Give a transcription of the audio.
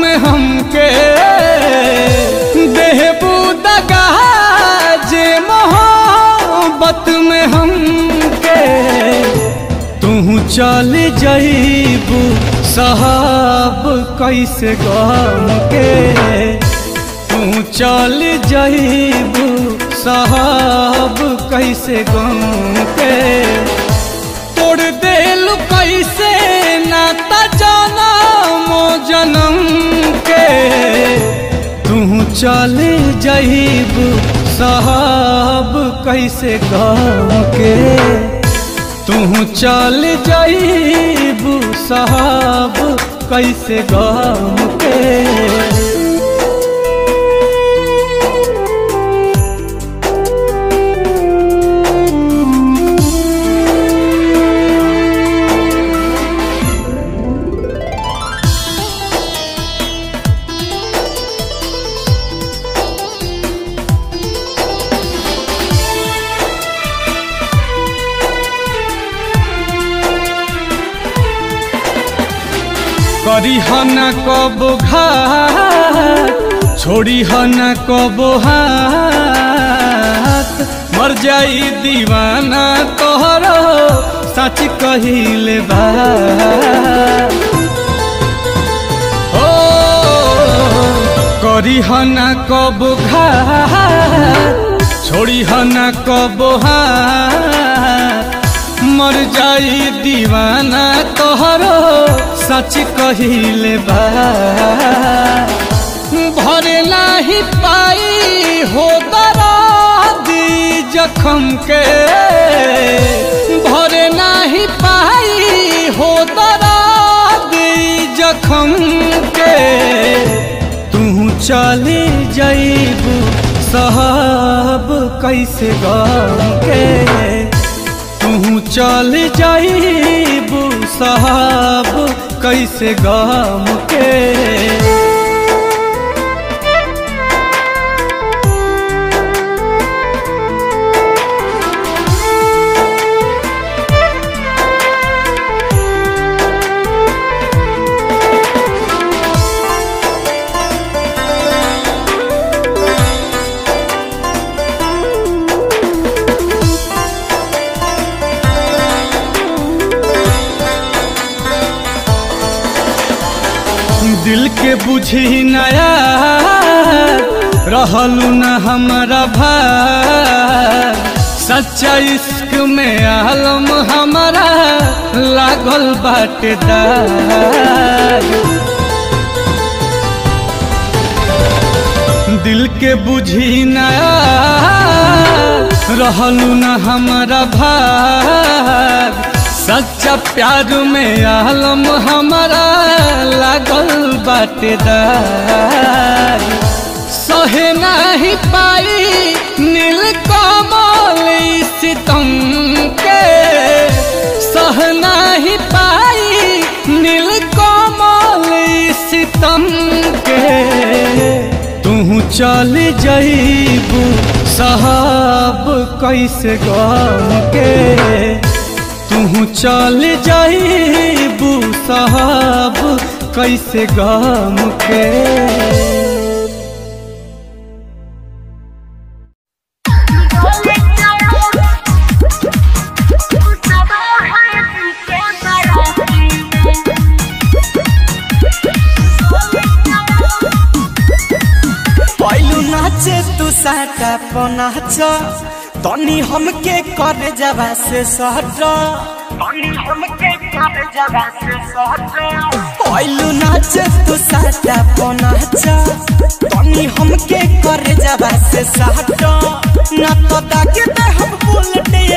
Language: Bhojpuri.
में हमके देहबू दगा जे मोहब्बत में हमके तू चल जईबू साहब कैसे गम के तू चल जईबू साहब कैसे गम के तोड़ देल कैसे नाता जाना मो जन्म के तू चल जईबू साहब कैसे गम के तू चल जईबू साहब कैसे गम के करी हना कब घात छोड़ी हना कब हाथ मर जाई दीवाना तोहरो सच कहिले बा ओ करी हना कब घात छोड़ी हना कब हाथ मर जाई दीवाना तोहरो सच कहिले बा भरे नाही पाई हो दरादी जखम के भरे नाही पाई हो दरादी जखम के तू चली जईबू साहब कैसे गम के तू चल जाईबू साहब कैसे गम के दिल के बुझी नया रहलू न हमारा भार सच्चा इश्क में आलम हमारा लागल बाटेदार दिल के बुझी नया रहलू न हमारा भार सच्चा प्यार में आलम हमारा लागल बाटेदार सहे नहीं पाई नील कमल सितम के सह नहीं पाई नील कमल सितम के तू चल जईबू साहब कैसे गम के तू चल जाईबू साहब कैसे गम के पहलू नाचे तू साटा पनाच तनी हमके कर जबा से सहट पहलू नाचे तू साटा पनाच तनी हमके कर जबा से सहट ना तो दागे दे हम बुलेट